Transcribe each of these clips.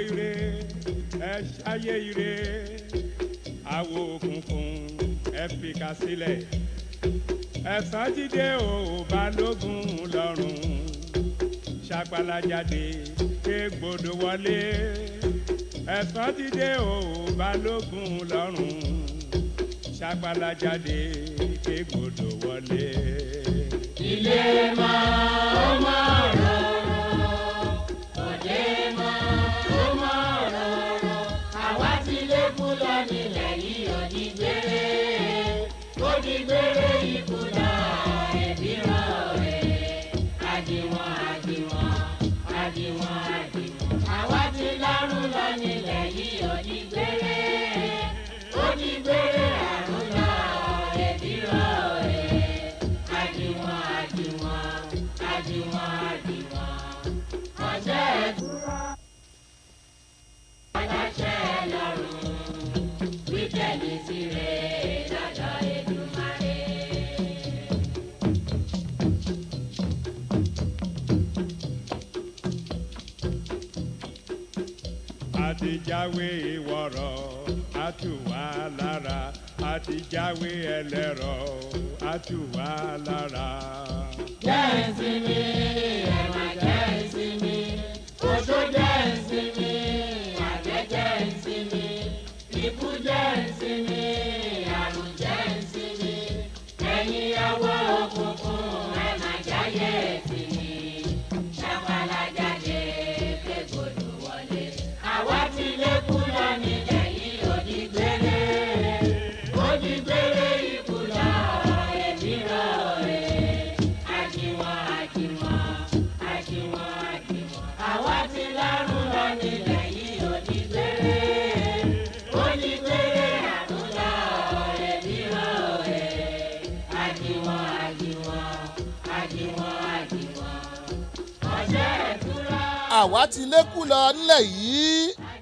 ire ẹ ṣayé ire àwo òkùnkùn ẹ fìkà sílẹ̀ ẹ̀sán jíde ò balógun lọ́rùn ṣàgbàlájáde kégbodò wọlé ẹ̀sán jíde ò balógun lọ́rùn ṣàgbàlájáde kégbodò wọlé. ilé mọ́ ó mọ́ rọrùn òde mọ́ ó mọ́ rọrùn àwa ti lékún lọ nílẹ̀ yìí òdì gbére òdì gbére ikú lọ ẹbí rán rẹ̀ àdìwọ̀n àdìwọ̀n àdìwọ̀n àdìwọ̀n àwa ti lárùn lọ nílẹ̀ yìí òdì gbére òdì gbére àrùn lọ ẹbí rán rẹ̀ àdìwọ̀n àdìwọ̀n àdìwọ̀n àdìwọ̀n ọjọ́ ẹ̀dúrà aláṣẹ lọ́rùn wíkẹ́ndì tirẹ̀ lọ́jọ́ Èdùmàrè. àtijáwé ìwọ̀rọ̀ àtúwà lára àtijáwé ẹlẹ́rọ àtúwà lára. jẹ́ ìsinmi ẹ̀wà jẹ́ ìsinmi oṣó jẹ́ ìsinmi àgbẹ̀ jẹ́ ìsinmi ikú jẹ́ ìsinmi àrùn jẹ́ ìsinmi ẹ̀yin ọwọ́ òkùnkùn ẹ̀ má jáyé ìsinmi ṣàpàlà jáde kégbodò wọlé àwa ti lékún lọ nílẹ̀ yìí òdì gbére òdì gbére ikú lọ ẹ̀mí rọ̀ rẹ̀ àjìwọ̀n àjìwọ̀n àjìwọ̀n àjìwọ̀n àwa ti lárùn lọ nílẹ̀ yìí òdì gbére òdì gbére àrùn lọ ẹ̀mí rọ̀ rẹ̀ àjìwọ̀n àjìwọ̀n àjìwọ̀n àjìwọ̀n ọ̀sẹ̀ ìtura. àwa ti lékú lọ nílẹ̀ yìí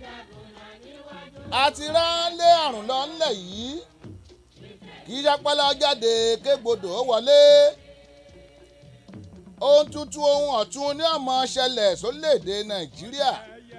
a ti ránlé àrùn lọ nílẹ̀ yìí kì í ṣapálá jáde kégbodò ó wọlé ohun tuntun ohun ọ̀tun ní ọmọ ṣẹlẹ̀ sórílẹ̀‐èdè nàìjíríà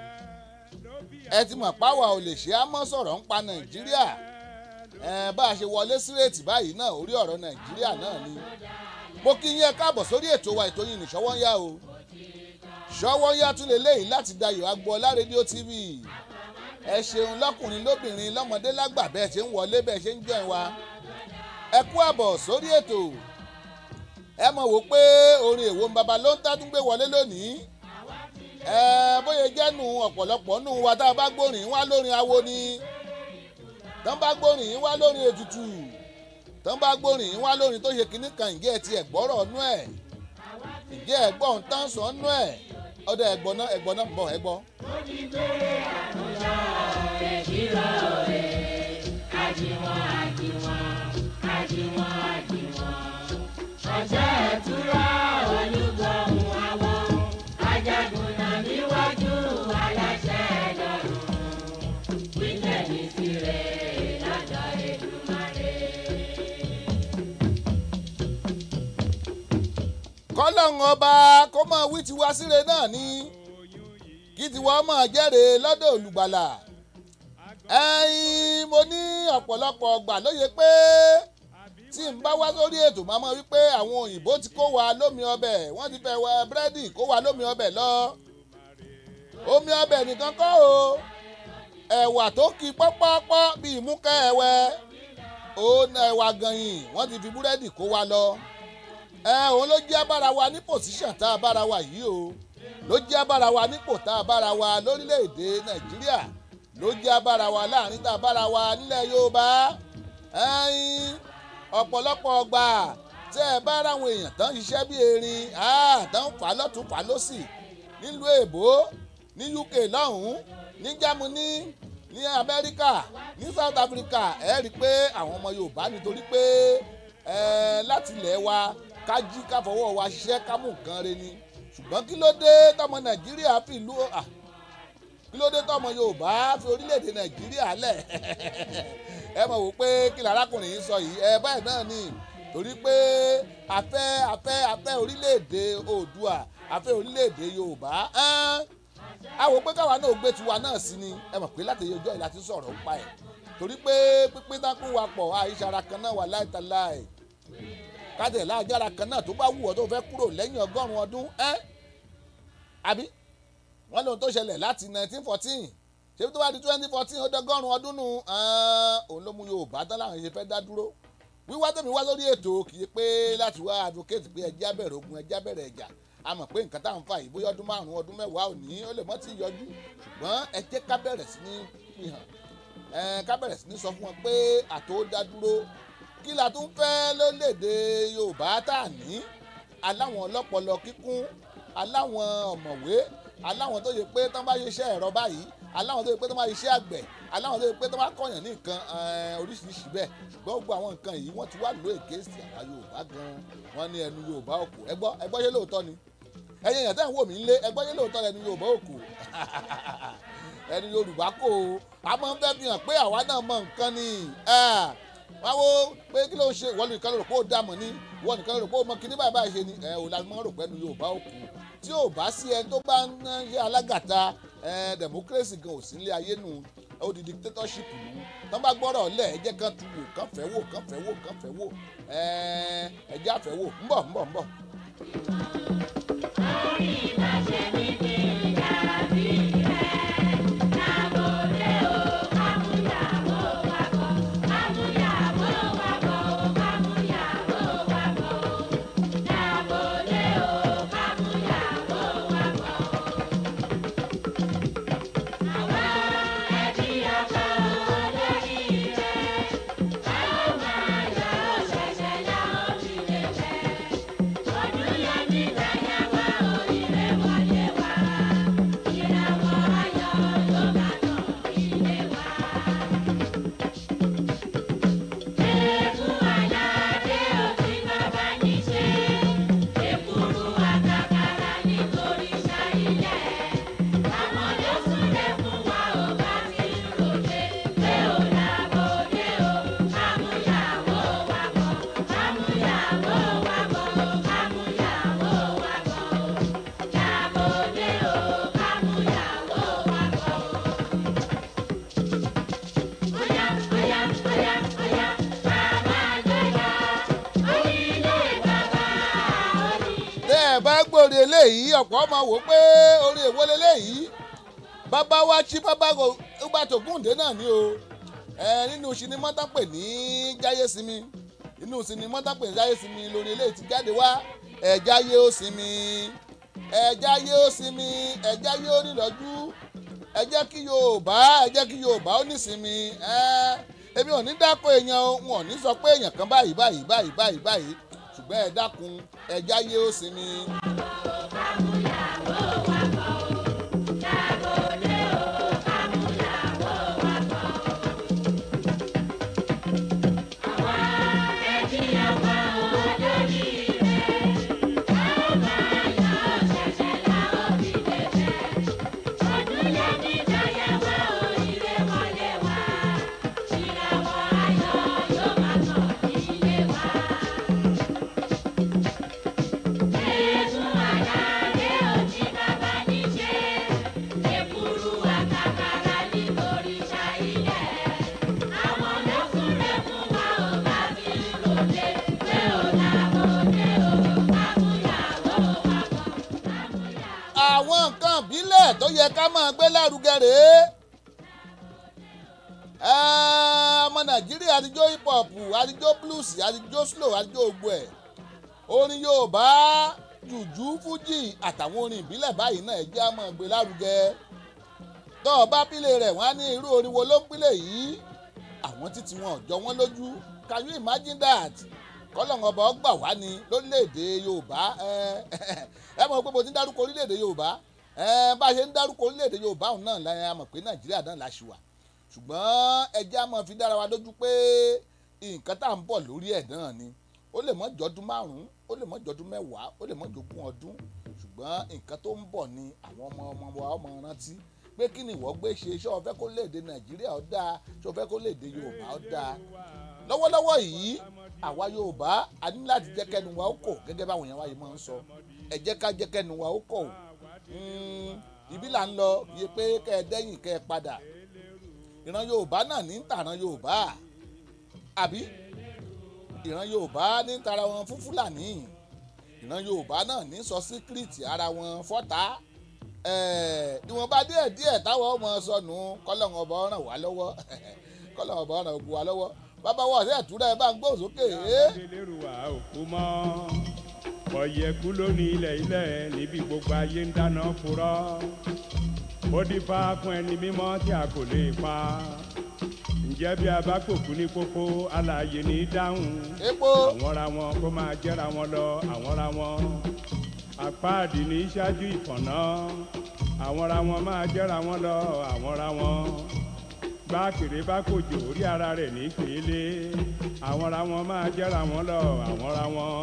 ẹ ti mọ̀ páwa ò lè ṣe àmọ́ sọ̀rọ̀ ń pa nàìjíríà ẹ bá a ṣe wọlé sírètì báyìí náà orí ọ̀rọ̀ nàìjíríà náà ni mo kí yín ẹ káàbọ̀ sórí ètò wa ètò yìí nìṣọ́wọ́ ń yá o ṣọwọ́ yá tún lélẹ́yìí láti dayọ̀ agboola rédíò tv ẹ ṣeun lọ́kùnrin lóbìnrin lọ́mọdé lágbà bẹ́ẹ̀ ṣe ń wọlé bẹ́ẹ̀ ṣe ń jẹ́ wa ẹ kú àbọ̀ sórí ètò ẹ mọ̀ wò pé orin èwo ń baba ló ń tádún gbé wọlé lónìí ẹ bóyá jẹ́nu ọ̀pọ̀lọpọ̀ nù wa tá a bá gbórin wá lórin awo ni tán bá gbórin wá lórin ètùtù tán bá gbórin wá lórin tó ṣe kinní kan ìjẹ́ ẹ ti ẹ̀gbọ́rọ̀ nú ẹ̀ ìjẹ́ ẹ̀gbọ́n tán sàn nú ẹ̀ ọdọ ẹ̀gbọ́n náà ẹ̀gbọ́n náà ń bọ̀ ẹ̀gbọ́n. ọjọ́ ẹ̀túrà olúgbọ̀hún àwọn ajagunà níwájú aláṣẹ lọ́rùn wíkẹ̀ndì tirẹ̀ lọ́jọ́ Èdùmàrè. kọ́lọ́hún ọba kó máa wí tiwa síre náà ni kí tiwa máa jẹ́rè lọ́dọ̀ olùgbàlà ẹ̀yin mo ní ọ̀pọ̀lọpọ̀ ọgbà lóye pé tí n bá wá sórí ètò máa mọ̀ wípé àwọn òyìnbó ti kó wa lómi ọbẹ̀ wọ́n ti fẹ́ wẹ búrẹ́dì kó wa lómi ọbẹ̀ lọ omi ọbẹ̀ nìkan kọ́ o ẹ̀wà tó kí pọ́pọ́pọ́ bíi múkẹ́ ẹ̀wẹ́ òun ẹ̀wà gànyìn wọ́n ti fi búrẹ́dì kó wa lọ ẹ òun ló jẹ́ abára wa ní pòsíṣàn tá a bára wa yìí o ló jẹ́ abára wa nípò tá a bára wa lórílẹ̀‐èdè nàìjíríà ló jẹ́ abára wa láàrin tá a bára wa nílẹ̀ yorùbá ẹ̀yin ọ̀pọ̀lọpọ̀ ọgbà tẹ́ ẹ bá ráwọn èèyàn tán ṣiṣẹ́ bí erin tán fà lọ́tún fà lọ́sì nílùú èbó ní uk lọ́hùn-ún ní germany ní amẹ́ríkà ní south africa ẹ rí i pé àwọn ọmọ yorùbá nítorí pé láti ilẹ̀ wa ká jí ká fọwọ́ wa ṣiṣẹ́ ká mú nǹkan re ni ṣùgbọ́n kí ló dé tọmọ nàìjíríà fi ìlú kí ló dé tọmọ yorùbá fi orílẹ̀-èdè nàìjíríà lẹ̀ ẹ mọ̀ wò pé kí lárákùnrin yìí sọ yìí ẹ báyìí náà ni torí pé afẹ́ afẹ́ afẹ́ orílẹ̀-èdè oòdùà afẹ́ orílẹ̀-èdè yorùbá a wò pé káwa náà gbé tiwa náà sí ni ẹ mọ̀ pé láti ọjọ́ ìlà ti sọ̀rọ̀ ń pa ẹ̀ torí pé pínpín dákú wa pọ̀ àìsàrà kan náà wà láìtàláì kájẹ̀ láàjára kan náà tó bá wù ọ́ tó fẹ́ kúrò lẹ́yìn ọgọ́rùn-ún ọdún ẹ́ àbí wọ́n lóhun tó ṣẹlẹ̀ láti 1914 ṣé tó bá di 2014 ó dọ́gọ́rùn-ún ọdún nù òun ló mú Yorùbá tán láwọn ṣe fẹ́ dá dúró wíwá tẹ̀mí wá lórí ètò kì í pé láti wá advocate pé ẹjẹ́ abẹ̀rẹ̀ ogun ẹjẹ́ abẹ̀rẹ̀ ẹ̀jà a mọ̀ pé nǹkan tá à ń fà yìí bóyá ọdún márùn-ún ọdún mẹ́wàá ò ní ó lè mọ́ ti yọjú ṣùgbọ́n ẹ jẹ́ ká bẹ̀rẹ̀ sí ní fi hàn ẹ ká bẹ̀rẹ̀ sí ní sọ fún wọn pé àtò dá dúró kí la tún fẹ́ lórílẹ̀‐èdè Yorùbá tá à ní aláwọn ọlọ́pọlọ kíkún aláwọn ọ̀mọ̀wé aláwọn tó yẹ pé tán bá ṣiṣẹ́ ẹ̀rọ báyìí aláwọn tó yẹ pé tán bá ṣiṣẹ́ àgbẹ̀ aláwọn tó yẹ pé tán bá kọ̀yàn ní nǹkan oríṣiríṣi bẹ́ẹ̀ ṣùgbọ́n gbogbo àwọn nǹkan yìí wọ́n ti wá lò ègéèsì àwa Yorùbá gan-an wọ́n ní ẹnu Yorùbá òkú ẹ gbọ́ ẹ gbọ́ ṣé lóòótọ́ ni ẹ̀yin èèyàn tẹ́ ń wò mí lé ẹ gbọ́ ṣé lóòótọ́ ẹnu Yorùbá òkú ẹnu Yorùbá kò a máa ń fẹ́ fi hàn pé àwa náà mọ nǹkan ni wọ́n wo pé kí ló ń ṣe ìwọ nìkan ló rò pé ó dààmú ni ìwọ nìkan ló rò pé ó mọ kíní báyìí báyìí ṣe ni ẹ ò la máa ń rò pé ẹnu Yorùbá òkú tí ò bá sí ẹni tó bá ń ṣe alágàta democracy gan ò sí ilé ayé nù ó di dictatorship nù tán bá gbọ́rọ̀ lẹ̀ ẹ jẹ́ kán tu wò kán fẹ́ wò kán fẹ́ wò kán fẹ́ wò ẹ jẹ́ àfẹ́ wò ń bọ̀ ń bọ̀ ń bọ̀. orí ìbáṣe mi kì í dàbí rẹ̀ lábòlé o kámúyàwó wa bọ̀ kámúyàwó wa bọ̀ kámúyàwó wa bọ̀ lábòlé o kámúyàwó wa bọ̀. àwa ẹbí ọkọ lórí rẹ̀ káwọn máa yọ ṣẹ̀ṣẹ̀ láwọn fi lè fẹ́. ọdún yẹn ní ìdáyàwó oríire wọlé wá ìràwọ̀ ayọ̀ ló bá tàn ilé wa. Eégún aládé òtí bàbá ní ṣe, èkúrú àkàkàrà nítorí ṣáílẹ̀. Àwọn ló súnlé fún wa ò bá ti ń ròde, pé ò lábòde o, kámúyàwó wa bọ̀, kámúyàwó wa bọ̀, kámúyàwó wa bọ̀, lábòde o, kámúyàwó wa bọ̀. Oya, oya, oya, oya, bàbá gbéra, onílé bàbá onílé. tẹ́ ẹ bá gbòòrè eléyìí ọ̀pọ̀ ọmọ wò pé orí èwo leléyìí bàbá wa tí bàbá ọgbà tògúndé náà ni o ẹ nínú sinimá tán pè ní jáyé sinmi inú sinimá tán pè ní jáyé sinmi lórí eléyìí ti jáde wá ẹ jáyé ó sinmi ẹ jáyé ó sinmi ẹ jáyé ó nílọ́jú ẹ jẹ́ kí Yorùbá ẹ jẹ́ kí Yorùbá ó nísinmi ẹ èmi ò ní dákọ̀ èèyàn o wọn ò ní sọ pé èèyàn kan báyìí báyìí báyìí báyìí báyìí ṣùgbọ́n ẹ dákun ẹ jáyé ó sinmi. Eégún aládé òtí bàbá ní ṣe, èkúrú àkàkàrà nítorí ṣáílẹ̀. Àwọn ló súnlé fún wa ò bá fi ń ròde, pé ò lábòde o, kámúyàwó wa bọ̀, kámúyàwó. àwọn nǹkan ìbílẹ̀ tó yẹ ká máa gbé lárugẹ rèé Ẹ́, ọmọ nàìjíríà àtijọ́ hip hop àtijọ́ blues àtijọ́ slow àtijọ́ ògbó ẹ̀ orin yorùbá jùjú fújì àtàwọn orin ìbílẹ̀ báyìí náà ẹ̀jẹ̀ á máa gbé lárugẹ tó o bá pílẹ̀ rẹ̀ wọ́n á ní irú orin wo ló ń pílẹ̀ yìí àwọn títí wọn ò jọ wọ́n lójú can you imagine that kọ́lọ́n ọba ọgbà wá ní lórílẹ̀‐èdè yorùbá ẹ ẹ mọ̀ pé mo ti ń dárúkọ orílẹ̀‐èdè yorùbá ẹ bá a ṣe ń dárúkọ orílẹ̀‐èdè yorùbá òun náà la ẹ mọ̀ pé nàìjíríà náà la ṣì wà ṣùgbọ́n ẹjẹ́ á máa fi dára wa lójú pé nǹkan tá à ń bọ̀ lórí ẹ̀ náà ni ó lè mọ́ jọdún márùn-ún ó lè mọ́ jọdún mẹ́wàá ó lè mọ́ jogún ọdún ṣùgbọ́n nǹkan tó ń bọ̀ ni àwọn ọmọ ọmọ wa ọmọ rántí pé kí ni ìwọ gbé ṣe ṣé o fẹ́ kó léde nàìjíríà ó dáa ṣé o fẹ́ kó léde yorùbá ó dáa lọ́wọ́lọ́wọ́ yìí àwa yorùbá a ní láti jẹ́ kẹ́nu wa ó kò gẹ́gẹ́ báwọn èèyàn wa yìí máa ń sọ ẹ jẹ́ ká jẹ́ kẹ́nu wa ó kò Mm, ibi là ń lọ yẹ pé kẹ́ ẹ dẹ́yìn kẹ́ ẹ padà ìran yorùbá náà ní tàran yorùbá àbí ìran yorùbá ní tara wọn fún fúlàní ìran yorùbá náà ní sọ síkírìtì ara wọn fọ́tà ìwọ̀nba díẹ̀ díẹ̀ táwọn ọmọ sọnù kọ́lọ́hún ọba ràn wá lọ́wọ́ kọ́lọ́hún ọba ràn wá lọ́wọ́ bàbá wa ọ̀sẹ̀ ìtúrẹ́ ẹ bá ń gbóhùn sókè é. adélérúwà òkú mọ́ ọ̀yẹ̀kú lónìí ilẹ̀ ilẹ̀ níbi gbogbo ayé ń dáná furọ́ ó dífá fún ẹni mímọ́ tí a kò lè pa ǹjẹ́ bí a bá pòkú ní pópó alààyè ní dáhùn epo àwọn ra wọn kó máa jẹ́ra wọn lọ àwọn ra wọn apáàdì ní ṣáájú ìfọ̀nà àwọn ra wọn máa jẹ́ra wọn lọ àwọn ra wọn bá kéré bá kòjò orí ara rẹ̀ ní pèlè àwọn ra wọn máa jẹ́ra wọn lọ àwọn ra wọn.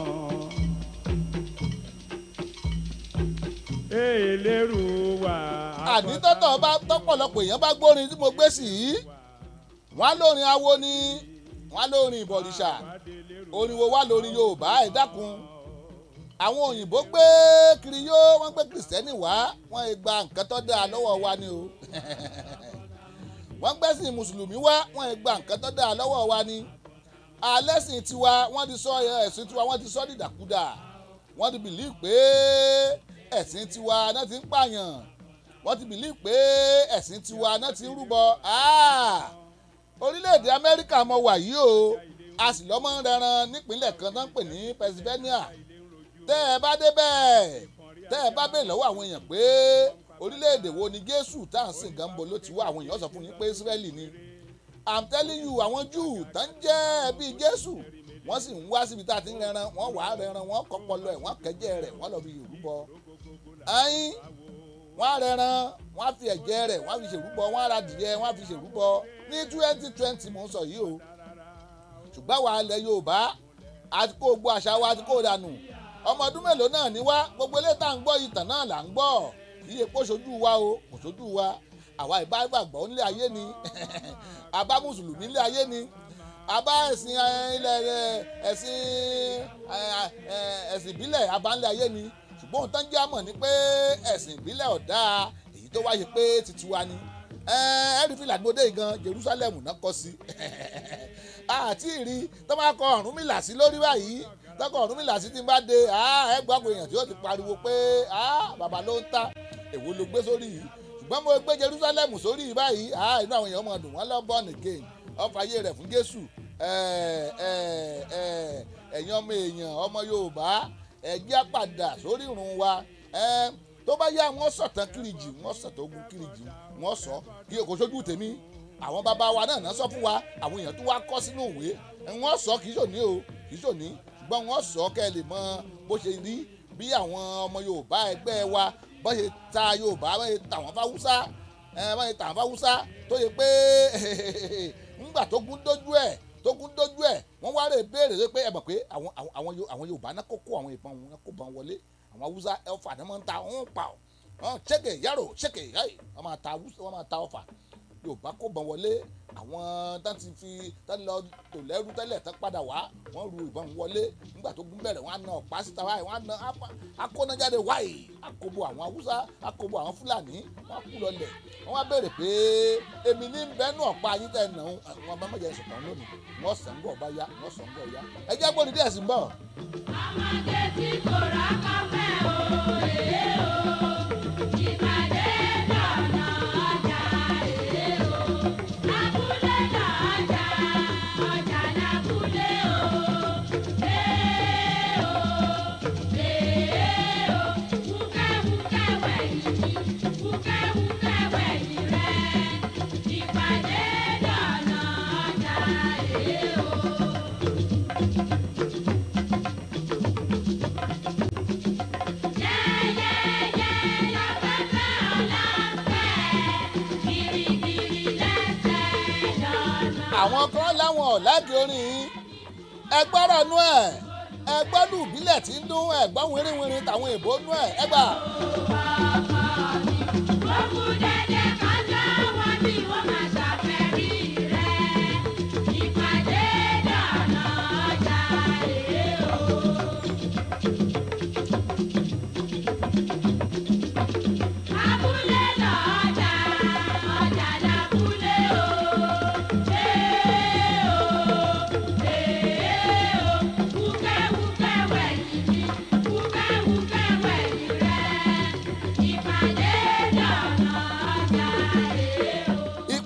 èèlérú wà. àní tọ́tọ̀ bá tọ́pọ̀lọpọ̀ èèyàn bá gbórin tí mo gbé sí i wọ́n á lórin awo ni wọ́n á lórin ìbọ̀rìṣà orin wo wá lórin yorùbá ẹ̀ dákun àwọn òyìnbó gbé kiri yó wọ́n gbé kìrìsìtẹ́nì wá wọ́n ẹ gba nǹkan tó dáa lọ́wọ́ wa ni o wọ́n gbẹ́sìn mùsùlùmí wá wọ́n ẹ gba nǹkan tó dáa lọ́wọ́ wa ni alẹ́sìn tiwa wọ́n ti sọ ẹ̀sìn tiwa wọ́n ti sọ dìdàkudà wọ́n ti bìlí pé ẹ̀sìn tiwa náà ti ń pààyàn wọ́n ti bìlí pé ẹ̀sìn tiwa náà ti ń rúbọ Ah! orílẹ̀-èdè amẹ́ríkà mọ wà yìí o a sì lọ́mọ ń rẹran nípínlẹ̀ kan tó ń pè ní pennsylvania tẹ́ ẹ bá débẹ̀ tẹ́ ẹ bá bèèrè lọ́wọ́ àwọn èèyàn pé orílẹ̀-èdè wo ni jésù tá à ń sìn gan bo ló ti wá àwọn èèyàn sọ fún yín pé israẹli ni i'm telling you àwọn júù tó ń jẹ́ ẹbí jésù wọ́n sì ń wá síbi tá a ti ń rẹran wọ́n wàá rẹran wọ́n kọ́pọ̀lọ́ ẹ̀ wọ́n kẹ́jẹ́ rẹ̀ wọ́n lọ fi rúbọ ẹyin wọ́n á rẹran wọ́n á fi ẹ̀jẹ̀ rẹ̀ wọ́n á fi ṣèrúbọ wọ́n á ra dìyẹ wọ́n á fi ṣèrúbọ ní twenty twenty mò ń sọ yìí o ṣùgbọ́n wàá lẹ yorùbá àti kó gbogbo àṣà wa àti kó dànù ọmọ ọdún mélòó náà ní wá gbogbo eléyìí tá à ń gbọ́ ìtàn náà là ń gbọ́ iye kó ṣojú wa o kò ṣojú wa àwa ìbá gbàgbọ́ nílé ayé ni àbá mùsùlùmí nílé ayé ni àbá ẹ̀sìn eh, ilẹ̀ eh, ẹ̀sìn eh, eh, ẹ̀sìn ìbílẹ̀ àbá nílé ayé ni ṣùgbọ́n ohun tó ń jẹ́ àmọ̀ ni pé ẹ̀sìn ìbílẹ̀ ọ̀dà èyí tó wáyé pé titi wa ni ẹ̀ẹ́dì fìlà gbọdọ̀ yìí gan Jerusalem náà kọ́ sí àti ìrí tó máa kọ Ọ̀rúnmìlà sí lórí báyìí tọkọ Ọ̀rúnmìlà sí ti bá de ẹ gbọ́ àwọn èèyàn tí ó ti pariwo pé bàbá ló ń ta èwo ló gbé sórí yìí ṣùgbọ́n mo gbé Jerusalem sórí yìí báyìí inú àwọn èèyàn máa dùn wọ́n lọ born again ọ̀fà ayé rẹ̀ fún Jésù ẹ̀yin ọmọ èèyàn ọmọ Yorùbá ẹ̀jẹ̀ padà sórí ìrun wa tó bá yá wọn sọ̀tàn kìrìjì wọn sọ̀tàn ogun kìrìjì wọn sọ kí kò sójú tèmi àwọn bàbá wa náà náà sọ fún wa àwọn èèyàn tó wá kọ́ sínú ìwé wọn sọ kì í ṣòní o kì í ṣòní ṣùgbọ́n wọn sọ kẹ́ ẹ lè mọ bó ṣe rí bí àwọn ọmọ Yorùbá ẹgbẹ́ wa bó ṣe ta Yorùbá bó ṣe tà wọ́n fáwúsá bó ṣe tà wọ́n fáwúsá tó yẹ pé ńgbà tó gún dójú ẹ̀ tó gún dójú ẹ̀ wọ́n wá rè béèrè pé ẹ mọ̀ pé àwọn àwọn àwọn Yorùbá náà kó kó àwọn ìbọn wọn kó bọn wọlé àwọn Haúsá ẹ̀fà ni wọ́n ń ta wọ́n ń pa ọ́ ṣéke yàrá ṣéke yàrá wọ́n máa ta wọ́n máa ta ọ̀fà Yorùbá kó bọn wọlé àwọn tán ti fi tán lọ tò lẹ́rú tẹ́lẹ̀ tán padà wá wọ́n ru ìbọn wọlé nígbà tó gún bẹ̀rẹ̀ wọ́n á na ọ̀pá síta wáyé wọ́n á na akónájáde wáyé àkóbò àwọn Haúsá àkóbò àwọn Fúlàní wọ́n á kú lọlẹ̀ wọ́n wá béèrè pé èmi ní bẹ́ẹ̀nù ọ̀pá yín tẹ̀ nà ń wọn bá mọ̀jẹ̀ sọ̀tàn lónìí wọ́n sàn ń bọ̀ bá yá wọ́n sàn ń bọ̀ yá ẹ jẹ́ gbóni díẹ̀ sí ń bọ̀. ọmọdé tí kò rà kọfẹ́ o èé o ìpàdé lọ́nà ọjà èé o lábúlé lọ́jà ọjà lábúlé o èé o èé o wúkẹ́wúkẹ́ wẹ̀yìn wúkẹ́wúkẹ́ wẹ̀yìn rẹ̀ ìpàdé lọ́nà ọjà èé o. Yẹ́yẹ́yẹ́ láfẹ́fẹ́ ọ̀làfẹ́, gírígírí lẹ́sẹ̀ lọ́nà. àwọn kan láwọn ọ̀làgì orin yìí ẹgbọ́rọ̀ nú ẹ̀ ẹgbọ́dù ìbílẹ̀ tí ń dún ẹ̀gbọ́n wìrìwìrì tàwọn èèbó nú ẹ̀ ẹgbà. Ó kú dẹ́dẹ́ kájọ́ wọn bí wọ́n máa ṣàfẹ́rí rẹ̀. Ìpàdé lọ́nà ọjà èé o. Abúlé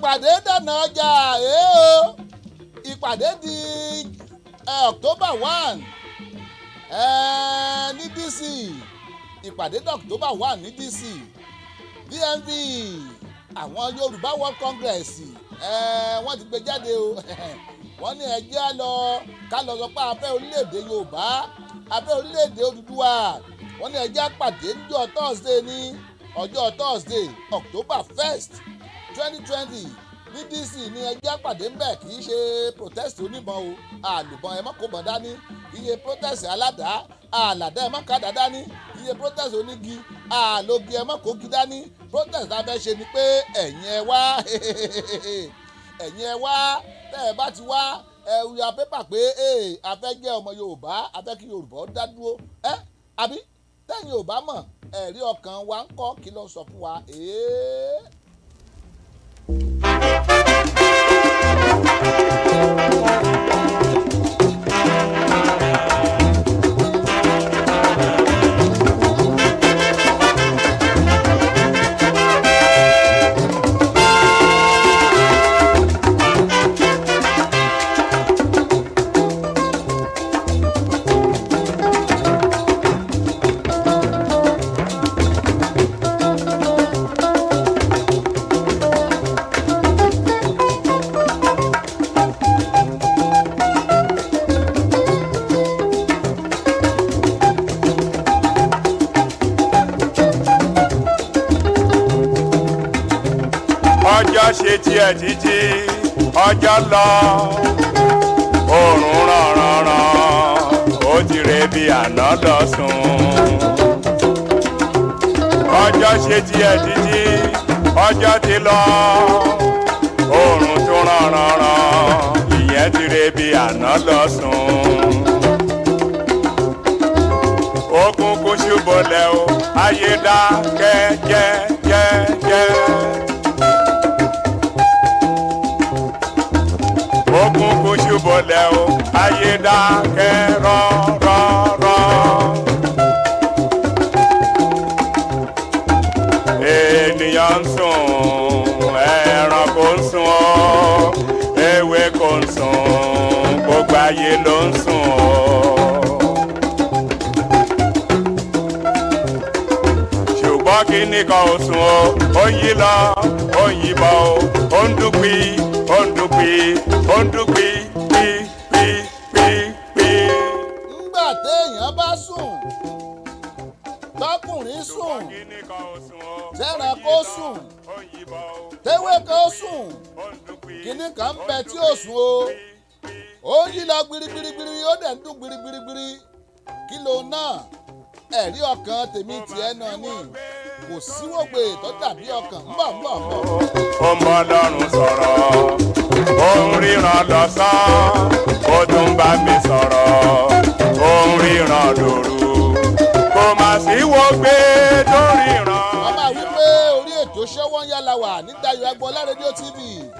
ìpàdé dànà ọjà èé o ìpàdé di eh, october one eh, ní dc ìpàdé di october one ní dc dmv àwọn yorùbá world congress eh, wọ́n ti gbé jáde o wọ́n ní ẹjẹ́ á lọ ká lọ sọ pé afẹ́ orílẹ̀-èdè yorùbá afẹ́ orílẹ̀-èdè odùduwà wọ́n ní ẹjẹ́ á pàdé níjọ́ thursday ní ọjọ́ thursday october first twenty twenty ní dc ní ẹjẹ́ àpàdé ń bẹ̀ kì í ṣe protest oníbọn o àlùbọn ẹ̀ mọ́ kó bọ̀ dání kì í ṣe protest aládàá àlàdá ẹ̀ mọ́ kàdá dání kì í ṣe protest onígi àlògì ẹ̀ mọ́ kógi dání protest tá a fẹ́ ṣe ni pé ẹ̀yin ẹ wá ẹ̀yin ẹ wá tẹ́ ẹ bá ti wá ẹ ya pépà pé a fẹ́ jẹ́ ọmọ yorùbá a fẹ́ kí yorùbá ó dá dúró ẹ àbí tẹ́yin yorùbá mọ̀ ẹ̀rí ọkàn wa ń kọ́ kí ló sọ fún wa. Ee. ọjọ́ ṣe tiẹ̀ títí ọjọ́ lọ oòrùn rànrànràn ó ti re bí àná lọ sùn. ọjọ́ ṣe tiẹ̀ títí ọjọ́ ti lọ oòrùn tún rànrànràn ìyẹn ti re bí àná lọ sùn. òkùnkùn ṣubọlẹ̀ o ayé dákẹ́ jẹ́jẹ́jẹ́. òkùnkùn ṣubọlẹ̀ o ayé dákẹ́ rọ́rọ́rọ́. ènìyàn ń sùn ẹranko ń sùn ọ́ ewé kò ń sùn gbogbo ayé ló ń sùn ọ́. ṣùgbọ́n kíní kan ò sùn o ó ń yí lọ ó ń yí bọ̀ o ó ń dúpí ó ń dúpí ó ń dúpí pí pí pí pí. ńgbà téèyàn bá sùn tọkùnrin sùn kíní kan ò sùn o tẹranko sùn ó ń yí bọ̀ o tewé kan sùn ó ń dúpí. kínní kan ń bẹ tí ò sùn o ó ń yí lọ gbirigbirigbiri ó dẹ̀ ń dún gbirigbirigbiri kí ló náà ẹ̀rí ọkàn tèmi tiẹ̀ náà ni kò síwògbè tó dàbí ọkàn ńbọ̀ ńbọ̀ ńbọ̀. ó ń bọ́ lọ́rùn sọ̀rọ̀ ó ń ríran lọ́sàn ó tún bá mi sọ̀rọ̀ ó ń ríran lóru kò má sí wo gbé tó ríran. wọ́n máa wí pé orí ètò ṣẹ́wọ́n yálà wà ní Dayọ̀ Agboola rédíò tv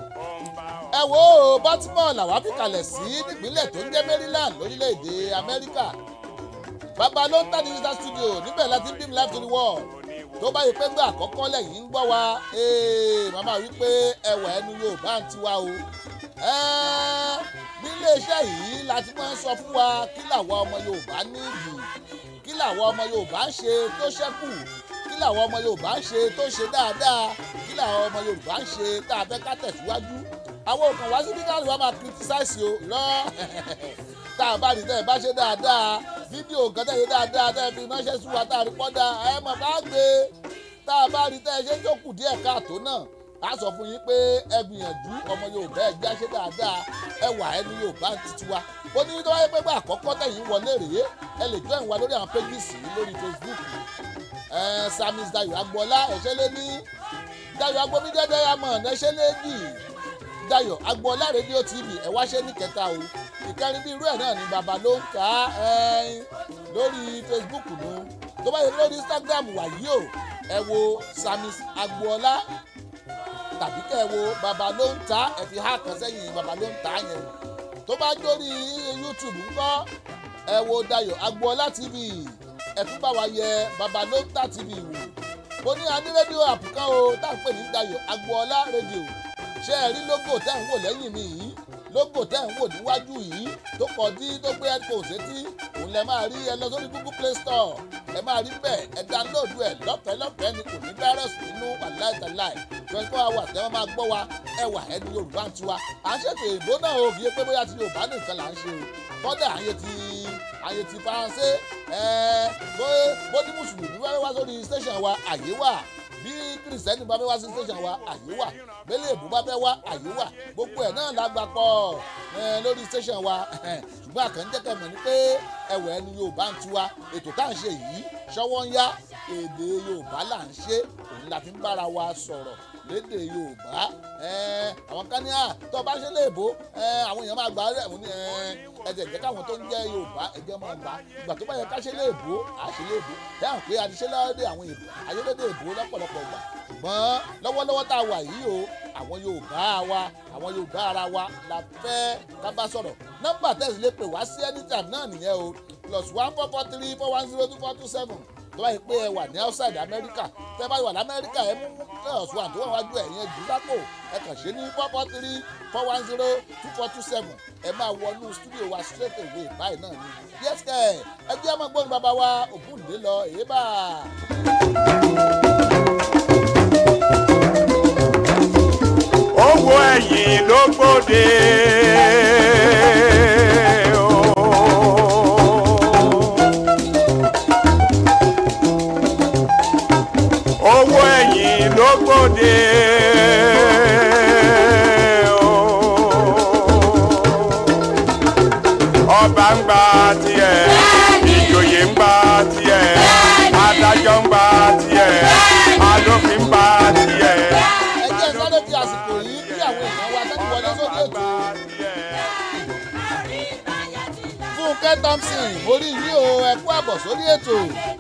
ẹ wo Baltimore làwa fi kalẹ̀ sí nípínlẹ̀ tó ń jẹ́ Maryland lórílẹ̀‐èdè Amẹ́ríkà bàbá ló ń tà digital studio níbẹ̀ láti beam live to the world tó bá yẹ pé gbà àkọ́kọ́ lẹ́yìn ń gbọ́ wa ee màmá wí pé ẹwà ẹnu Yorùbá ń tiwa o Ẹ́ẹ́, nílé iṣẹ́ yìí láti máa ń sọ fún wa kí làwọn ọmọ Yorùbá nídìí kí làwọn ọmọ Yorùbá ń ṣe tó ṣẹ́kù kí làwọn ọmọ Yorùbá ń ṣe tó ṣe dáadáa kí làwọn ọmọ Yorùbá ń ṣe tá a fẹ́ ká tẹ̀síwájú àwọn òkàn wá sí bíkàlù wa máa criticize o lọ tá a bá rí tẹ́ ẹ bá ṣe dáadáa fídíò kan tẹ́ ẹ ṣe dáadáa tẹ́ ẹ fi ránṣẹ́ sí wa tá a rí pọ́dà ẹ mọ̀ bá gbé tá a bá rí tẹ́ ẹ ṣe tó kù díẹ̀ káàtó náà a sọ fún yín pé ẹ gbìyànjú ọmọ Yorùbá ẹ já ṣe dáadáa ẹ wà ẹnu Yorùbá títí wa ó ní tó wáyé pé bá àkọ́kọ́ tẹ̀yìn wọlé rèé ẹ lè join wa lórí àwọn pages yìí lórí Facebook ẹ Samis Dayọ̀ Agboola ẹ̀ṣẹ́ lé ní Dayọ̀ Agbomide Diamond ẹ̀ṣẹ́ lé ní Dayọ̀ Agboola rédíò TV ẹ wá ṣe ní kẹta o ìkẹrin bí irú ẹ̀ náà ni bàbá ló ń kà á ẹ̀ẹ́n lórí Facebook nu tó bá yẹ lórí Instagram wàyí o ẹ wo Samis Agboola tàbí kẹ́ ẹ wo bàbá ló ń ta ẹ fi há kan sẹ́yìn bàbá ló ń ta yẹn tó bá jórí YouTube ńkọ́ ẹ wo Dayọ̀ Agboola TV ẹ tún bá wa yẹ bàbá ló ń ta TV wò mo ní adé rédíò àpùkán o tá à ń pè ní Dayọ̀ Agboola rédíò ṣé ẹ rí lógò tẹ́ ń wò lẹ́yìn mi yìí lógò tẹ́ ń wò níwájú yìí tó kọ dí tó gbé headphone sétí òun lẹ máa rí ẹ lọ sórí google play store ẹ máa rí bẹ́ẹ̀ ẹ download ẹ lọ́fẹ̀ẹ́ lọ́fẹ̀ẹ́ ni kò ní virus nínú wàláìtàláì twenty four hours tẹ́ wọ́n máa gbọ́ wa ẹ wà ẹni yorùbá ń tiwa à ń ṣètò èbó náà o kì í pé bóyá ti yorùbá nìkan là ń ṣe o kọ́dà àyè ti àyè ti faransé ẹ bó bó ní mùsùlùmí wá wá sórí station wa àyè wà bí kìrìsìtẹ́nì bá fẹ́ wá sí station wa àyè wà bẹ́lẹ̀ èbú bá fẹ́ wá àyè wà gbogbo ẹ̀ náà la gbà pọ̀ ẹ, lórí station wa ṣùgbọ́n àkànjẹ́kẹ̀ mọ̀ ní pé ẹ̀wẹ̀ ẹni yorùbá ń tiwa ètò tá à ń ṣe yìí ṣọwọ́ ń yá èdè yorùbá là ń ṣe òun la fi ń bára wa sọ̀rọ̀ lédè yorùbá ẹ, àwọn kan ní à tó o bá ṣe léèbó ẹ, àwọn èèyàn máa gbà á rẹ̀ wọ́n ní ẹ, ẹ̀jẹ̀ jẹ́ káwọn tó ń jẹ́ yorùbá ẹ̀jẹ̀ máa gbà á ìgbà tó bá yẹ ká ṣe léèbó à ṣe léèbó ẹ hàn pé àti ṣe lọ́dẹ àwọn èèbó ayélédè èbó lọ́pọ̀lọpọ̀ gbà ṣùgbọ́n lọ́wọ́lọ́wọ́ tá a wà yìí o àwọn yorùbá wa àwọn yorùbá ara wa la fẹ́ ká bá sọ̀rọ̀ nọ́mbà tẹ̀sí lè pè wá sí anytime náà nìyẹn o plus one four four three four one zero two four two seven tó bá yẹ pé ẹ wà ní outside America tẹ́ bá wà lamẹ́ríkà ẹ mú plus one tó wà wájú ẹ̀ yẹn jù lápò ẹ kàn ṣe ní four four three four one zero two four two seven ẹ máa wọnú studio wa straight away báyìí náà ni yes kẹ ẹ jẹ́ ọmọ gbọ́n bàbá wa ògúndé lọ èyí bá a. owó ẹ̀yìn ló gbòde. owó ẹ̀yìn ló gbòde. ọba ń gba tiẹ̀ ìjòyè ń gba tiẹ̀ adájọ́ ń gba tiẹ̀ alófin ń gba tiẹ̀ ẹ jẹ́ sáré fi àsìkò yìí kí àwọn èèyàn wa tẹ́tí wọlé sókè ètò fúnkẹ́ thompson orí yìí o ẹ kú àbọ̀ sórí ètò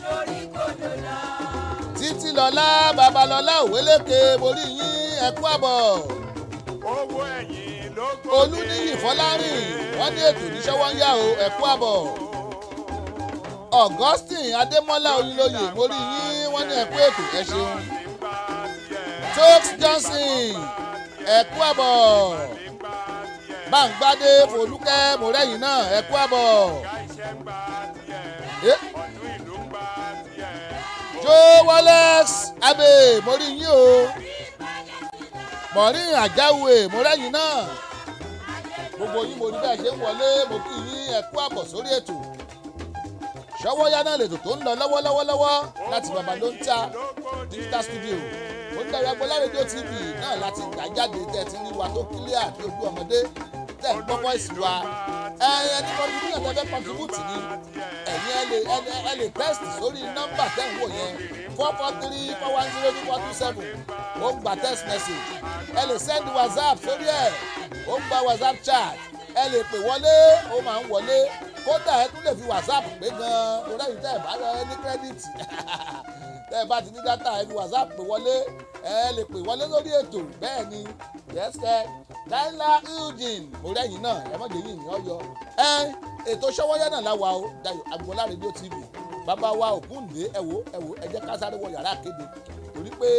títí lọ́lá babalọ́lá òwéléke orí yín ẹ kú àbọ̀ owó ẹ̀yìn ló gbòde. olúníyì fọlárìn wọ́n ní ètò ìníṣẹ́wọ́ ń yá o ẹ kú àbọ̀ augustine adémọ́lá oyinlóye orí yín wọ́n ní ẹ kú ètò ẹ ṣeun tox johnson ẹ kú àbọ̀ báńgbádé folúkẹ́ mọ̀rẹ́yìn náà ẹ kú àbọ̀. Eh? joe wallace abe mo rí yín o mọ̀rin àjáwé mo rẹ́yìn náà gbogbo yín mo rí bẹ́ẹ̀ ṣe ń wọlé mo kí yín ẹ kú àbọ̀ sórí ètò ṣọwọ́yá náà lètò tó ń lọ lọ́wọ́lọ́wọ́lọ́wọ́ láti bàbá ló ń ta digital studio ó ń darí agbọ́lá rédíò tv náà láti gbà jáde tẹ́ ẹ ti ní wa tó kílíà bí ojú ọmọdé tẹ́ ẹ gbọ́ voice wa ẹ̀yin ẹni contribution tẹ́ fẹ́ contribute ni ẹ̀yin ẹ lè ẹ- ẹ lè text sórí nọ́mbà tẹ́ ń wò yẹn four four three four one zero two four two seven ó ń gba text message ẹ lè send whatsapp sórí ẹ̀ ó ń gba whatsapp chat ẹ lè pè wọlé ó máa ń wọlé kódà ẹ tún lè fi whatsapp pé gan-an torí ẹ̀yin tẹ́ ẹ bá rẹ ní kírẹ́dìtì tẹ́ ẹ bá ti ní dátà ẹ fi whatsapp pè wọlé ẹ lè pè wọlé lórí ètò bẹ́ẹ̀ ni yẹ́sẹ̀ dáńlá eugene mo rẹ́yìn náà ẹ mọ̀jẹ̀ yìí ní ọyọ ẹ ètò ṣọwọ́yá náà láwa o dayo agboola rédíò tv bàbá wa ògúndé ẹ wò ẹ wò ẹ jẹ́ ká sáré wọ yàrá kéde torí pé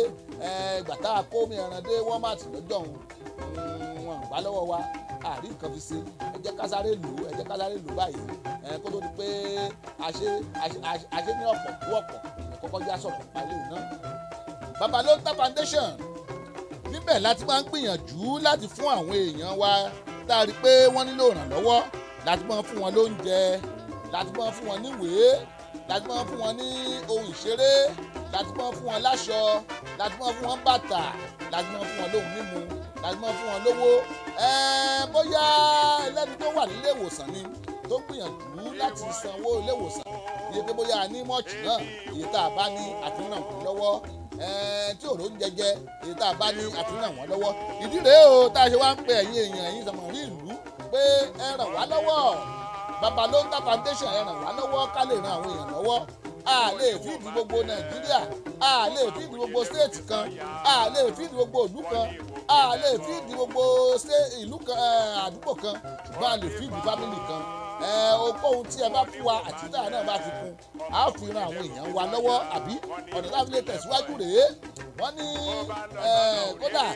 ẹ gbàtà kó mi ẹran dé walmart lọ́jọ́ òun Mm, wọn gbà lọ́wọ́ wa àrí nǹkan fi ṣe ẹ jẹ́ ká sáré lò ó ẹ jẹ́ ká sáré lò ó báyìí ẹ kó tó di pé àṣe àṣe- àṣe- àṣe ní ọ̀pọ̀ kú ọ̀pọ̀ ẹ kọ́kọ́ já sọ̀rọ̀ palẹ̀ náà. babalóńtà foundation níbẹ̀ láti máa ń gbìyànjú láti fún àwọn èèyàn wa tá a rí i pé wọ́n nílò ìrànlọ́wọ́ láti máa fún wọn lóúnjẹ láti máa fún wọn níwèé láti máa fún wọn ní ohun ìṣeré láti máa fún wọn láṣọ láti máa fún wọn bàtà láti máa fún wọn lóhun mímu láti máa fún wọn lówó ẹ̀ẹ́n bóyá ẹlẹ́ni tó wà nílé ìwòsàn ni tó gbìyànjú láti sanwó ilé ìwòsàn iye pé bóyá a ní mọ́ọ̀tì náà iye tá a bá ní àfihàn kù lọ́wọ́ ẹ̀ẹ́n tí òró ń jẹjẹ iye tá a bá ní àfihàn wọn lọ́wọ́ ìdí rèé o tá a ṣe wá ń pe ẹ̀yin èèyàn ẹ̀yin sọmọrí ìlú pé ẹ ràn wá lọ́wọ́ babalóńtà foundation ẹ ràn wá lọ́wọ́ ká lè ran àwọn èèyàn lọ́wọ́ a lè fíìdì gbogbo nàìjíríà a lè fíìdì gbogbo stéètì kan a lè fíìdì gbogbo ìlú kan a lè fíìdì gbogbo sé- ìlú kan eh, àdúgbò kan ṣùgbọ́n a lè fíìdì fámìlì kan ẹ ohunkóhun tí ẹ bá fún wa àti tí àwọn náà bá fi kún a ó fi ran àwọn èèyàn wa lọ́wọ́ àbí ọ̀nà láti lè tẹ̀síwájú rèé wọ́n ní eh, kódà ìwé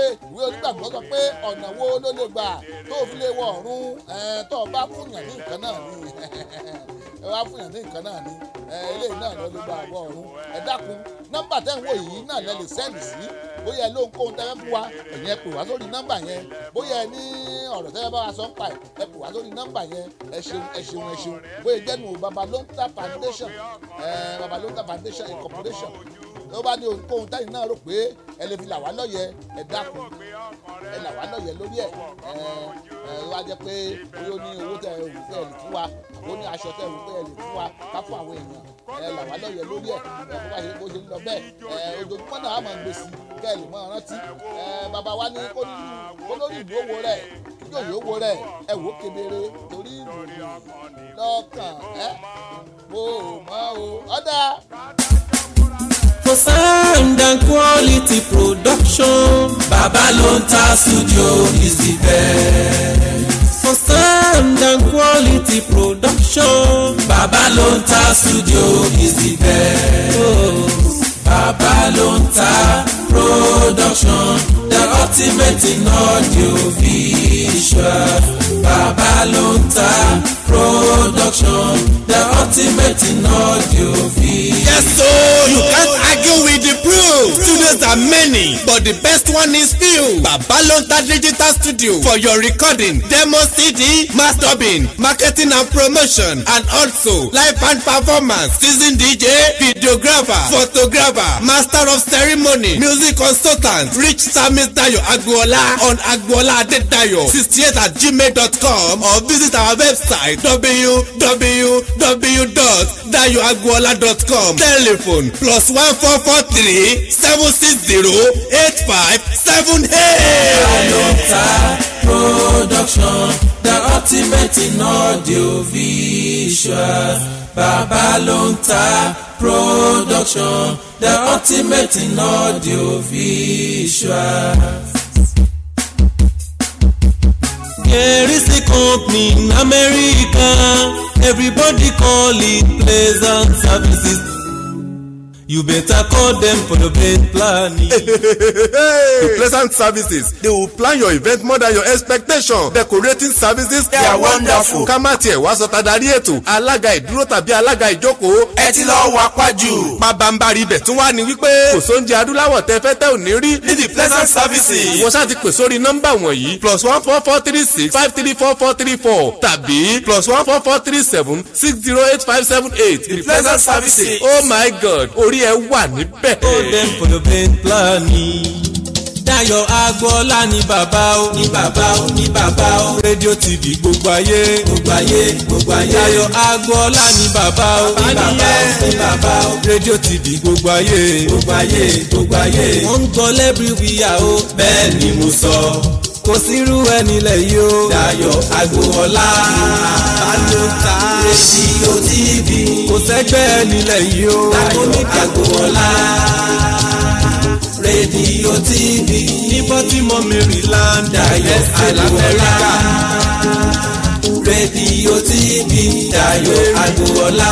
ìwé onígbàgbọ́ sọ pé ọ̀nà wo ló lè gbà tó fi lè wọ ọ̀run ẹ̀ tó o bá fúnyàn ní nǹkan náà ni ẹ wá fúnyàn ní nǹkan náà ni ẹ eléyìí náà ló lè gbà wọ ọ̀run ẹ dákun nọ́mbà tẹ́ ń wò yìí náà lẹ lè sẹ́ndì sí bóyá ẹ lóhun kóhun tẹ́lẹ̀ fún wa ẹ̀yin ẹ pè wá sórí nọ́mbà yẹn bóyá ẹ ní ọ̀rọ̀ tẹ́lẹ̀ bá wa sọ ń pa ẹ̀ ẹ pè wá sórí nọ́mbà yẹn ẹ ṣeun ẹ ṣeun ẹ ṣeun bóyá jẹ́nu babalonta foundation ẹ babalonta foundation incorporation tó bá ní ohunkóhun táyì náà rò pé ẹ lè fi là wá lọ́yẹ ẹ dákun ẹ là wá lọ́yẹ lórí ẹ ẹ ẹ wá jẹ́ pé bóyá ó ní owó tẹ ẹ rò pé ẹ lè fún wa àbó ní aṣọ tẹ ẹ rò pé ẹ lè fún wa ká fún àwọn èèyàn ẹ là wá lọ́yẹ lórí ẹ ẹ bó bá ṣe bó ṣe ń lọ bẹ́ẹ̀ ẹ ojoojúmọ́ náà á máa ń gbé sí kẹ́ ẹ lè mọ rántí ẹ bàbá wa ní kó ní kó lórí ìlú owó rẹ kí yóò yóò wo rẹ ẹ wò ó kedere torí ìlú lọ́kàn ẹ mo mọ o ọ̀dà. For sound and quality production, Babalonta Studio is the best. For sound and quality production, Babalonta Studio is the best. Oh, Babalonta Production, the ultimate in audio visual. Babalonta Production, the ultimate in audio visual. Yes, so you can't argue with the proof. Studios are many, but the best one is few. Babalonta Digital Studio for your recording, demo CD, mastering, marketing and promotion, and also live band performance, season DJ, videographer, photographer, master of ceremony, music consultant, reach Samis Dayo Agboola on Agboola Adedayo 68 at gmail.com or visit our website www.dayoagboola.com telephone plus one four four three seven six zero eight five seven eight. Babalonta Production, the ultimate in audio visual. Babalonta Production, the ultimate in audio visual. There is a company in America, everybody call it Pleasant Services. You better call them for your event planning. The pleasant services they will plan your event more than your expectation decorating services they are wonderful. ká má tiẹ̀ wá sọ tadarí ètò alága ìdúró tàbí alága ìjókòó ẹ ti lọ́ọ́ wá pájú. pabambari ibẹ̀ tún wá ní wípé kò sóúnjẹ adúláwọ̀ tẹ fẹ́ tẹ́ ò ní rí ní the pleasant services. wọ́n ṣáà ti pè sórí nọ́mbà wọ̀nyí plus one four four three six five three four four three four tàbí plus one four four three seven six zero eight five seven eight the pleasant services. oh my god orí ẹ wà níbẹ̀. Call them for your event planning. Dayọ̀ Agbọ́lá ni bàbá o. Ní bàbá o, ní bàbá o. Rédíò TV gbogbo ayé. Gbogbo ayé, gbogbo ayé. Dayọ̀ Agbọ́lá ni bàbá o. Ní bàbá o, ní bàbá o. Rédíò TV gbogbo ayé. Gbogbo ayé, gbogbo ayé. Wọ́n ń gbọ́ lẹ́bíríwìyà o. Bẹ́ẹ̀ ni mo sọ. Kò sírú ẹni lẹ̀ yìí o. Dayọ̀ Agbọ́lá. Babalonta. Rédíò TV. Kò sẹ́gbẹ́ ẹni lẹ̀ yìí o. Dayọ̀ Agbọ́lá rédíò tv ní baltimore maryland dayo alamẹ́ríkà rédíò tv dayo agboola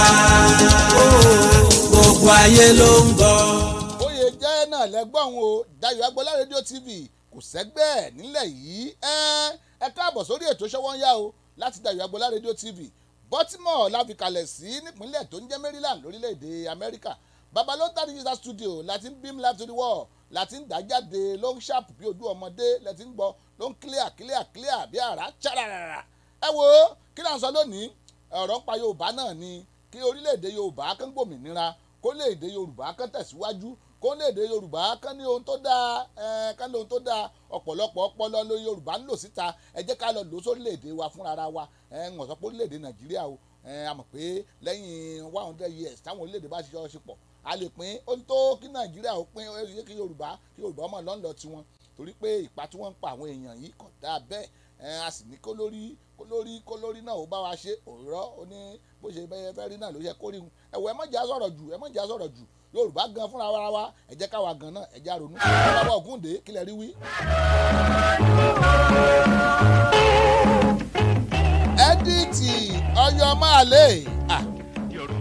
gbogbo ayé ló ń gbọ́. oyè jẹ́ náà lẹ́gbọ̀n o Dayọ̀ Agboola rédíò tv kò sẹ́gbẹ́ ẹ̀ nílẹ̀ yìí ẹ ẹ káàbọ̀ sórí ètò ṣọwọ́nyá o láti Dayọ̀ Agboola rédíò tv Baltimore la fi kalẹ̀ sí nípínlẹ̀ tó ń jẹ́ Maryland lórílẹ̀‐èdè Amẹ́ríkà Babalonta digital studio láti ń beam live to the world láti ń dá jáde ló ń ṣàpù bí ojú ọmọdé lẹ́tí ń gbọ́ ló ń clear clear clear bí àrá ṣàràràrà ẹ wo kí là ń sọ lónìí ọ̀rọ̀ ń pa Yorùbá náà ni kí orílẹ̀-èdè Yorùbá kán gbòmìnira kó lè-èdè Yorùbá kán tẹ̀síwájú kó lè-èdè Yorùbá kán ní ohun tó dáa ẹ kán ní ohun tó dáa ọ̀pọ̀lọpọ̀ ọpọlọ ló Yorùbá ń lò síta ẹ jẹ́ ká lọ lò sórílẹ̀-èdè wa fúnra wa ẹ ń wọ̀n sọ pé orílẹ̀-èdè Nàìjíríà o ẹ a mọ̀ pé lẹ́yìn one hundred years táwọn orílẹ̀-èdè bá ṣiṣẹ́ ṣe pọ̀ a lè pín ó ń tó kí Nàìjíríà ó pín ó yẹ kí Yorùbá kí Yorùbá ọmọ lọ́nlọ́ tiwọn torí pé ìpa tí wọ́n ń pa àwọn èèyàn yìí kò dáa bẹ́ẹ̀ ẹ a sì ní kó lórí kó lórí kó lórí náà ó bá wa ṣe òrọ́ ó ní bó ṣe bẹ́ẹ̀ fẹ́ rí náà ló yẹ kó rí un ẹ̀wọ̀ ẹ má jà sọ̀rọ̀ jù ẹ má jà sọ̀rọ̀ jù Yorùbá gan fúnra wa wa ẹ jẹ́ káwa gan náà ẹ já ronú bàbá Ògúndé kílẹ̀ rí wí. ẹ́díìtì ọyọ máa lè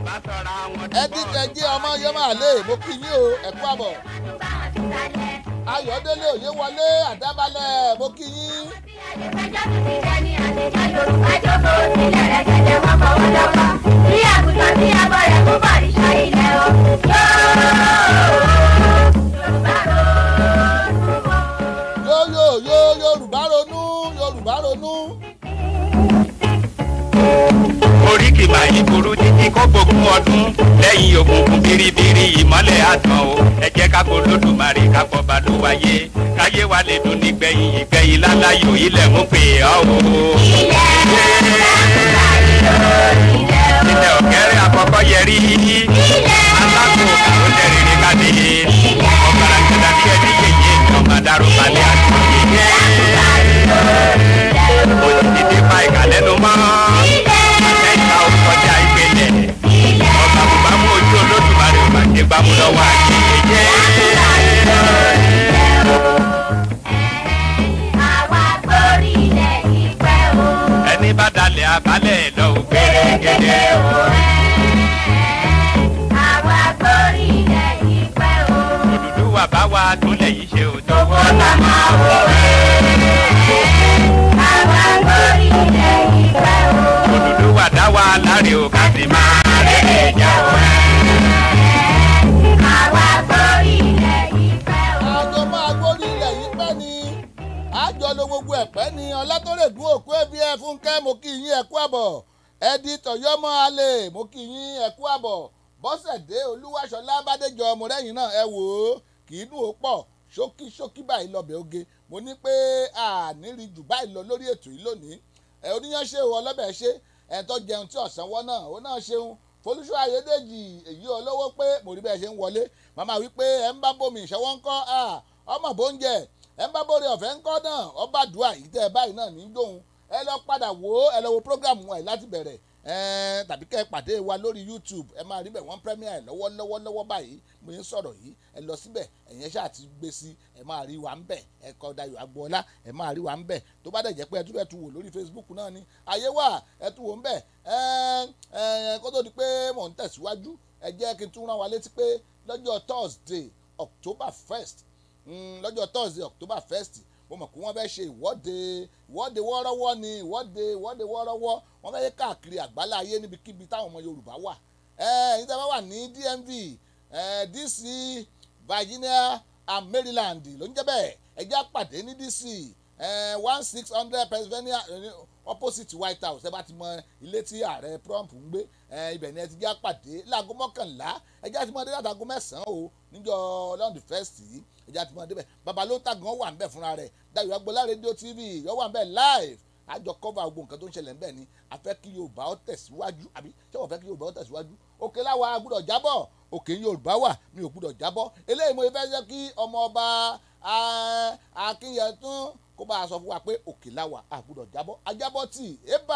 ẹ́díìtì ẹjẹ́ ọmọ ọyọ máa lè mo kí yín o ẹ kú àbọ̀ ayọ̀délé òye wọlé àdábalẹ̀ mo kí yín. yóò yóò yóò yorùbá ronú yorùbá ronú. oríkì máa yí burú títí kó gbógun ọdún lẹ́yìn òkùnkùn biribiri ìmọ́lẹ̀ àtàn o ẹ jẹ́ ká kó lódùmarè ká kọ́ bá ló wáyé káyé wa lè dùn nígbẹ̀yìn ìgbẹ̀yìn láláyò ilẹ̀ mú pè ọ́ o. ilẹ̀ ọ̀kẹ́rẹ́ àkọ́kọ́ yẹrí alákò ó lẹ́rìírí káde ọ̀gbàrà kẹta bí ẹni yẹyẹ ọmọ dárò balẹ̀ àti yẹyẹ ó ti dìde pa ìkàlẹ́nu mọ́ ẹ̀ka ó kọjá ìpele ọba bùbámu ojú olódùmarè ò máa ṣe gbámú lọ́wọ́ àti yẹyẹ. ẹni bá dalẹ̀ abalẹ̀ lọ ò gbẹ̀rẹ̀gẹ̀dẹ̀ òdùdú wà bá wa tún lẹ̀ yìí ṣe òtọ́ wọ́n náà máa wọ̀ òdùdú wà dá wa láre ò ká sì máa rẹ̀ ẹ̀já wọ̀ àjọ máa gbórí ilẹ̀ yìí pẹ́ ni àjọ lo gbogbo ẹ̀pẹ́ ni ọlátọ́rẹ̀dún òkú ẹbí ẹ fúnkẹ́ mo kí yín ẹ̀kú àbọ̀ ẹ̀dí tọ̀yọ́mọ́ alẹ́ mo kí yín ẹ̀kú àbọ̀ bọ́sẹ̀dé olúwaṣọlá bádéjọ ọmọdéyìn náà ẹ wò ó kì í dùn ó pọ̀ ṣókí ṣókí báyìí lọ́bẹ̀ oge mo ní pé àníri jù báyìí lọ lórí ètò yìí lónìí ẹ oníyàn ṣe o ọlọ́bẹ̀ ṣe ẹ̀ tó jẹun tí ọ̀sán wọ́n náà ó náà ṣeun folúṣọ ayédèjì èyí olówó pé mo rí bẹ́ẹ̀ ṣe ń wọlé màmá wípé ẹ̀ ń bá bomi ìṣẹ́wọ́ ń kọ́ ọmọ bóúnjẹ ẹ̀ ń bá bóre ọ̀fẹ́ ń kọ́ náà ọba dùà yìí tẹ́ ẹ báyìí náà ní dóhun ẹ lọ padà wò ó ẹ lọ wo program wọn yìí láti bẹ̀rẹ̀ ẹ̀ẹ́n tàbí kẹ́ ẹ pàdé wa lórí youtube ẹ máa rí bẹ̀ wọ́n premier lọ́wọ́lọ́wọ́ lọ́wọ́ báyìí mo ń sọ̀rọ̀ yìí ẹ lọ síbẹ̀ ẹ̀yẹn ṣáà ti gbé sí ẹ máa rí wa ń bẹ̀ ẹ kọ Dayọ̀ Agboola ẹ máa rí wa ń bẹ̀ tó bá dẹ̀ jẹ́ pé ẹ tún bẹ̀ tún wò lórí facebook náà ni ayé wà ẹ tún wò ń bẹ̀ ẹ̀ẹ́n ẹ̀ẹ́n kó tó di pé mò ń tẹ̀síwájú ẹ jẹ́ kí n tún rán wa létí pé lọ́jọ́ thursday october first lọ́jọ́ thursday october first mo mọ̀ pé wọ́n fẹ́ ṣe ìwọ́de ìwọ́de wọ́ọ́rọ́wọ́ ni ìwọ́de ìwọ́de wọ́ọ́rọ́wọ́ wọ́n fẹ́ káàkiri àgbálá ayé níbikíbi táwọn ọmọ yorùbá wà ẹ̀yin tí a bá wà ní dmv eh, dc virginia and maryland ló ń jẹ́ bẹ́ẹ̀ ẹ jẹ́ á pàdé ní dc one six hundred pennsylvania eh, opposite white house ẹ bá ti mọ ilé tí ààrẹ trump ń gbé eh, ibẹ̀ ni ẹ ti jẹ́ á pàdé láago mọ́kànlá ẹ jẹ́ á ti mọ dé látago mẹ́sàn-án o níjọ́ lọ́ndì first yìí ẹ jẹ́ á ti mọ débẹ̀ baba ló tàgán wà ń bẹ̀ fúnra rẹ̀ Dayọ̀ Agboola rédíò tv yọ wà ń bẹ̀ live àjọ cover gbogbo nǹkan tó ń ṣẹlẹ̀ ń bẹ̀ ni a fẹ́ kí yorùbá ó tẹ̀síwájú àbí ṣé wọ́n fẹ́ kí yorùbá ó tẹ̀síwájú òkè láwa a gbúdọ̀ jábọ̀ òkè yorùbá wà mi ò gbúdọ̀ jábọ̀ eléyìí mo fẹ́ jẹ́ kí ọmọ ọba akínyẹ̀tún kó bá a sọ fún wa pé òkè láwa a gbúdọ̀ jábọ̀ ajábọ̀ tì ébà.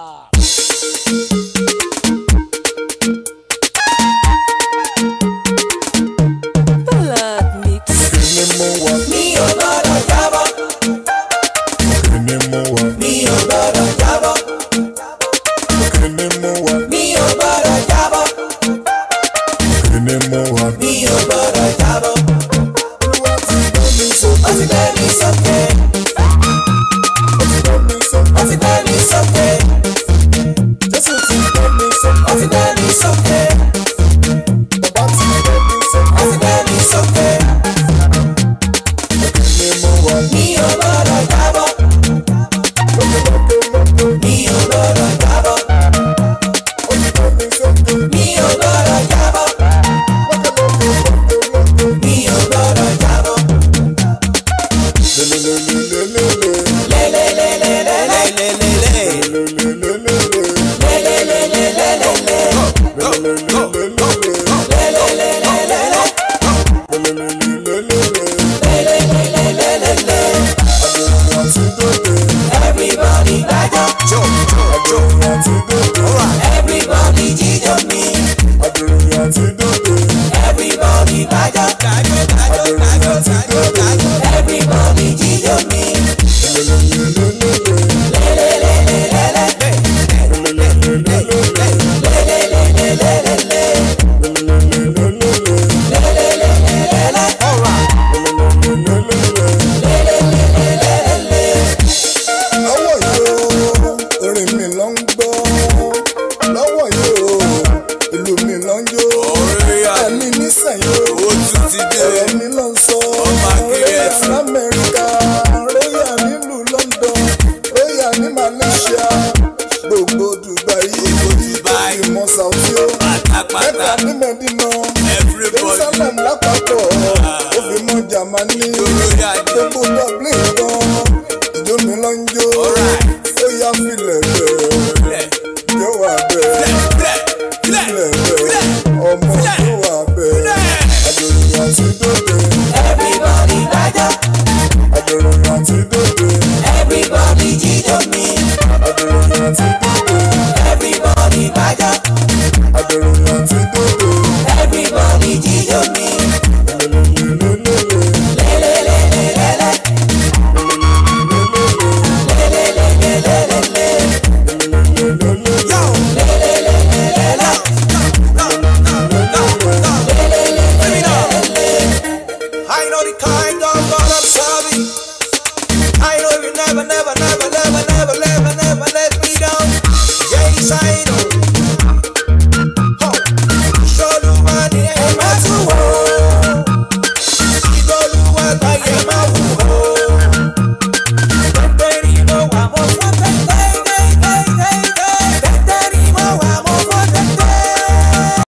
Ballad mix. Kíni mo wà? Mi ò gbọ́dọ̀ jábọ́. Kíni mo wà? Mi ò gbọ́dọ̀ jábọ́. Kíni mo wà? Mi ò gbọ́dọ̀ jábọ́. Kíni mo wà? Mi ò gbọ́dọ̀ jábọ́. Olúwa ti gbé mi Ó sókè. ti gbé mi sókè. Ó ti gbé mi sókè. Ó ti gbé mi sókè. Jésù ti gbé mi Ó sókè. ti gbé mi sókè. Bàbá ti gbé mi Ó sókè. ti gbé mi sókè. Kíni mo wà? Mi ò gbọ́dọ̀ jábọ́. Lókè lókè lókè. Mi ò gbọ́dọ̀ jábọ́. Ó ti gbé mi sókè. Mi ò gbọ́dọ̀ jábọ́. Lókè lókè lókè lókè. Mi ò gbọ́dọ̀ jábọ́. Lelelelelelele. Lélelélé.